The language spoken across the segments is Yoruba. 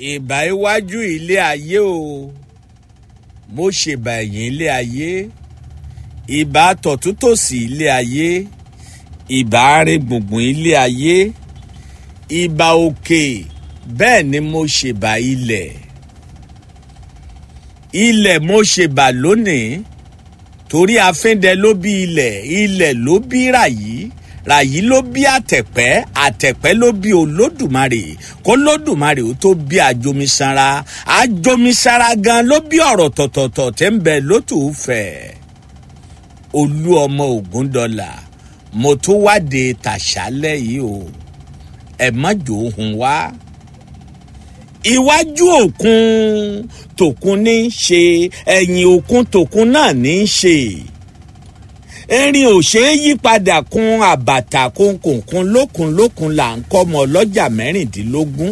ìbà iwájú ilé ayé o mo ṣèbà ẹ̀yìn ilé ayé ìbà tọ̀túntòsì ilé ayé ìbà àárín gbùngbùn ilé ayé ìbà òkè bẹ́ẹ̀ ni mo ṣèbà ilẹ̀ ilẹ̀ mo ṣèbà lónìí torí afíndẹ ló bí ilẹ̀ ilẹ̀ ló bí ràyí ràyí ló bí àtẹ̀pẹ́ àtẹ̀pẹ́ ló bí olódùmarè kó lódùmarè ó tó bí àjomisanra àjomisanra gan ló bí ọ̀rọ̀ tọ̀tọ̀tọ̀ tẹ́ ń bẹ lótùúfẹ́ olú ọmọ ògúndọ́là mo tó wáde tàṣálẹ̀ yìí o ẹ má jò ó hun wá iwájú òkun tòkun ní í ṣe ẹ̀yìn òkun tòkun náà ní í ṣe erin ò ṣeé yí padà kun àbàtà kùnkùnkùn lókun lókun là ń kọ́ ọmọ ọlọ́jà mẹ́rìndínlógún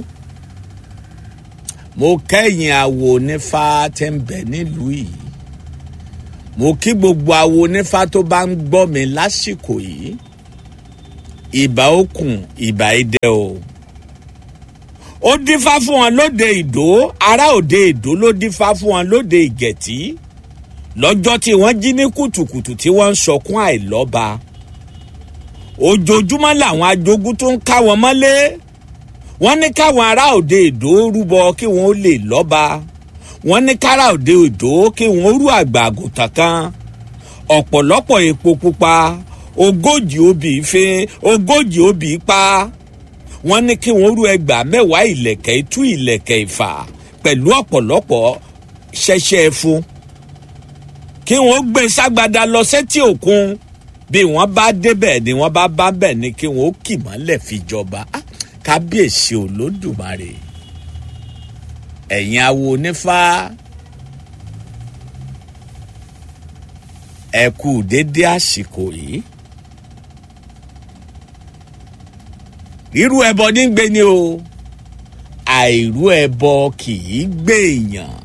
mo kẹ́yìn awo onífá tẹ́ ń bẹ nílùú yìí mo kí gbogbo awo onífá tó bá ń gbọ́ mi lásìkò yìí ìbà òkun ìbà idẹ o ó dífá fún wọn lóde ìdó ará òde ìdó ló dífá fún wọn lóde ìgẹ̀tì lọ́jọ́ tí wọ́n jí ní kùtùkùtù tí wọ́n ń sọkún àìlọ́ba ojoojúmọ́ làwọn ajogun tó ń ká wọn mọ́lé wọ́n ní káwọn ará òde ìdó rúbọ kí wọ́n lè lọ́ba wọ́n ní kára òde ìdó kí wọ́n rú àgbà àgùntàn kan ọ̀pọ̀lọpọ̀ epo pupa ogójì obì ìfẹ́ ogójì obì pa wọ́n ní kí wọ́n rú ẹgbàá mẹ́wàá ìlẹ̀kẹ̀ itú ìlẹ̀kẹ̀ ìfà pẹ̀lú ọ̀pọ̀lọpọ̀ ṣẹṣẹ fún kí wọ́n gbé ságbada lọ sétí òkun bí wọ́n bá débẹ̀ ni wọ́n bá bá bẹ̀ ni kí wọ́n kì mọ́lẹ̀ fi jọba kábíyèsí olódùmarè ẹ̀yin awo onífá ẹ kú dédé àsìkò yìí rírú ẹbọ ní gbé ni o àìrú ẹbọ kì í gbé èèyàn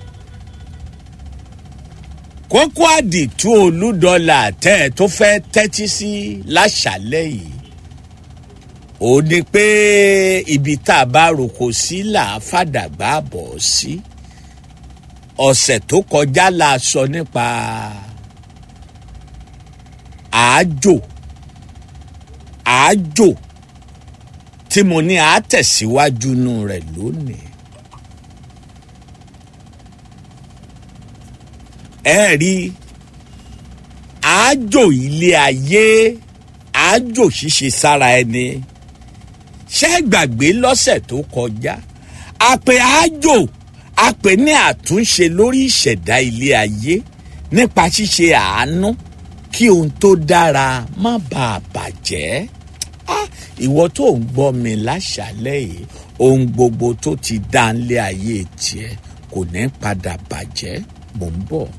kókó àdìtú olúdọlà tẹ́ ẹ tó fẹ́ tẹ́tí sí láṣálẹ́ yìí ó ní pé ibi tá a bá roko sí là á fàdàgbà bọ̀ sí ọ̀sẹ̀ tó kọjá la sọ nípa àájò àájò tí mo ní àátẹ̀síwájú nù rẹ̀ lónìí. ẹ rí àájò ilé ayé àájò ṣíṣe sára ẹni ṣé gbàgbé lọ́sẹ̀ tó kọjá àpè àájò àpè ní àtúnṣe lórí ìṣẹ̀dá ilé ayé nípa ṣíṣe àánú kí ohun tó dára má bàa bàjẹ́ ìwọ tó ń gbọ́ mi láṣálẹ̀ yìí ohun gbogbo tó ti dá nílé ayé tiẹ̀ kò ní padà bàjẹ́ mò ń bọ̀.